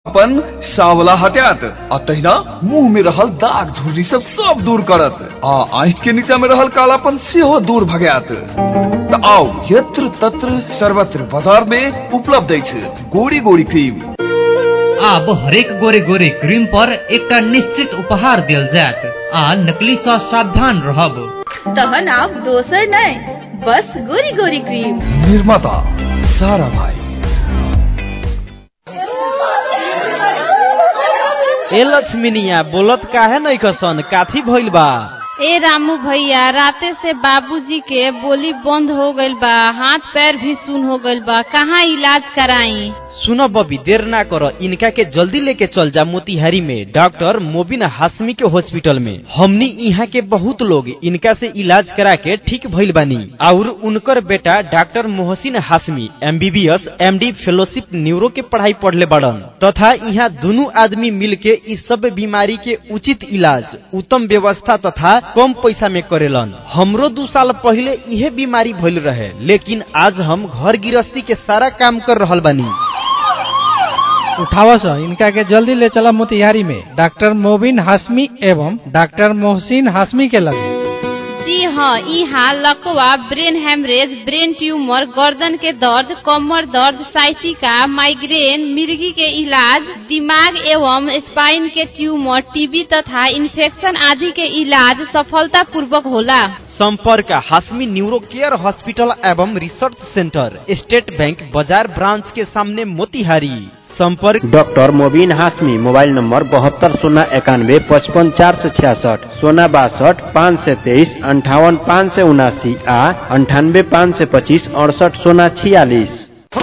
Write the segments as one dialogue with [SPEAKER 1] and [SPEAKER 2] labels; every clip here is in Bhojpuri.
[SPEAKER 1] अपन सावला हटात आ तहिना मुंह में रहल दाग धुर्री सब सब दूर करत आ आंख के नीचा में रहल कालापन सेहो दूर भगात त आओ यत्र तत्र सर्वत्र बाजार में उपलब्ध अछि गोरी गोरी क्रीम
[SPEAKER 2] आब हरेक गोरे गोरे क्रीम पर एकटा निश्चित उपहार देल जायत आ नकली सँ सावधान रहब
[SPEAKER 3] तहन आब दोसर नहीं बस गोरी गोरी क्रीम
[SPEAKER 1] निर्माता सारा भाई
[SPEAKER 4] ए लक्ष्मीनिया बोलत काहे नहीं कसन काथी भइल बा
[SPEAKER 5] ए रामू भैया राते से बाबूजी के बोली बंद हो गईल बा हाथ पैर भी सुन हो गईल बा कहाँ इलाज कराई
[SPEAKER 4] सुनो बबी देर ना करो इनका के जल्दी लेके चल जा मोतिहारी में डॉक्टर मोबिन हाशमी के हॉस्पिटल में हमनी यहाँ के बहुत लोग इनका से इलाज करा के ठीक भइल बानी और उनकर बेटा doctor Mohsin Hashmi MBBS MD fellowship neuro के पढ़ाई पढ़ले बड़न तथा यहाँ दोनों आदमी मिल के इस सब बीमारी के उचित इलाज उत्तम व्यवस्था तथा कम पैसा में करेलन हमरो दू साल पहले इहे बीमारी भइल रहे लेकिन आज हम घर गृहस्थी के सारा काम कर रहल बानी
[SPEAKER 6] उठावस इनका के जल्दी ले चला मोतिहारी में डॉक्टर मोबिन हाशमी एवं डॉक्टर मोहसिन हाशमी के लगे
[SPEAKER 5] जी हाँ यहाँ लकवा ब्रेन हेमरेज ब्रेन ट्यूमर गर्दन के दर्द कमर दर्द साइटिका माइग्रेन मिर्गी के इलाज दिमाग एवं स्पाइन के ट्यूमर टीबी तथा इन्फेक्शन आदि के इलाज सफलता पूर्वक होला
[SPEAKER 4] संपर्क हाशमी न्यूरो केयर हॉस्पिटल एवं रिसर्च सेंटर स्टेट बैंक बाजार ब्रांच के सामने मोतिहारी संपर्क
[SPEAKER 7] doctor Mobin Hashmi mobile number बहत्तर शून्य इक्यानवे पचपन चार सौ छियासठ सोलह बासठ पाँच सौ तेईस अंठावन पाँच सौ उनासी आ अंठानवे पाँच सौ पच्चीस अड़सठ सोलह छियालीस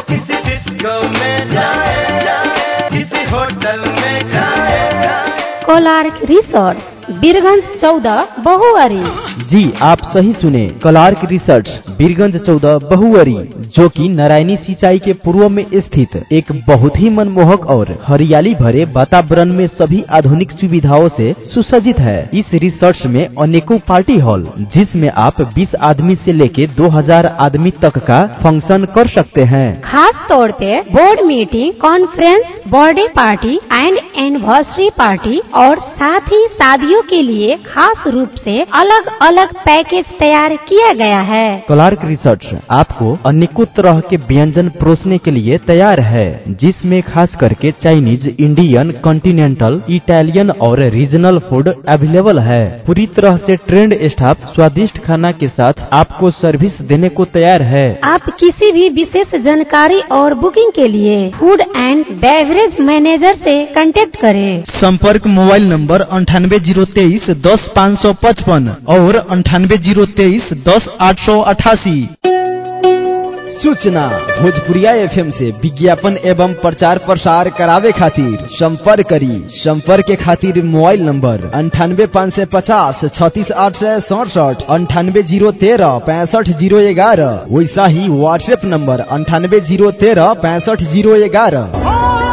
[SPEAKER 8] कोलार्क रिसोर्ट बीरगंज चौदह बहुअरी
[SPEAKER 9] जी आप सही सुने कलार्क रिसर्च बीरगंज चौदह बहुअरी जो कि नारायणी सिंचाई के पूर्व में स्थित एक बहुत ही मनमोहक और हरियाली भरे वातावरण में सभी आधुनिक सुविधाओं से सुसज्जित है इस रिसर्च में अनेकों पार्टी हॉल जिसमें आप 20 आदमी से लेके 2000 आदमी तक का फंक्शन कर सकते हैं
[SPEAKER 8] खास तौर पे board meeting conference birthday party and anniversary party और साथ ही शादियों के लिए खास रूप से अलग अलग पैकेज तैयार किया गया है
[SPEAKER 9] क्लार्क रिसर्च आपको अनेकों तरह के व्यंजन परोसने के लिए तैयार है जिसमें खास करके चाइनीज इंडियन कॉन्टिनेंटल इटालियन और रीजनल फूड अवेलेबल है पूरी तरह से ट्रेंड स्टाफ स्वादिष्ट खाना के साथ आपको सर्विस देने को तैयार है
[SPEAKER 8] आप किसी भी विशेष जानकारी और बुकिंग के लिए फूड एंड बेवरेज मैनेजर से कांटेक्ट करें
[SPEAKER 9] संपर्क मोबाइल नंबर अंठानवे जीरो तेईस दस पाँच सौ पचपन और अंठानवे जीरो तेईस दस आठ सौ अठासी सूचना भोजपुरिया एफएम से विज्ञापन एवं प्रचार प्रसार करावे खातिर संपर्क करी संपर्क के खातिर मोबाइल नंबर अंठानवे पाँच सौ पचास छत्तीस आठ सौ सड़सठ अंठानवे जीरो तेरह पैंसठ जीरो ग्यारह वैसा ही व्हाट्सएप नंबर अंठानवे जीरो तेरह पैंसठ जीरो ग्यारह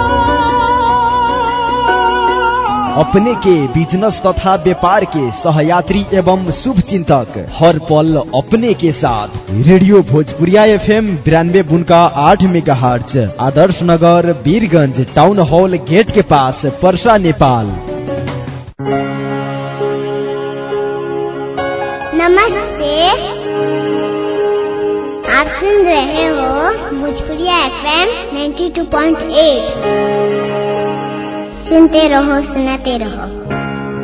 [SPEAKER 9] अपने के बिजनेस तथा व्यापार के सहयात्री एवं शुभ चिंतक हर पल अपने के साथ रेडियो भोजपुरिया एफ एम बिरानवे बुनका आठ मेगा आदर्श नगर वीरगंज टाउन हॉल गेट के पास परसा नेपाल
[SPEAKER 10] नमस्ते आप सुन रहे हो भोजपुरिया एफ एम 92.8 सुनते रहो सुनाते रहो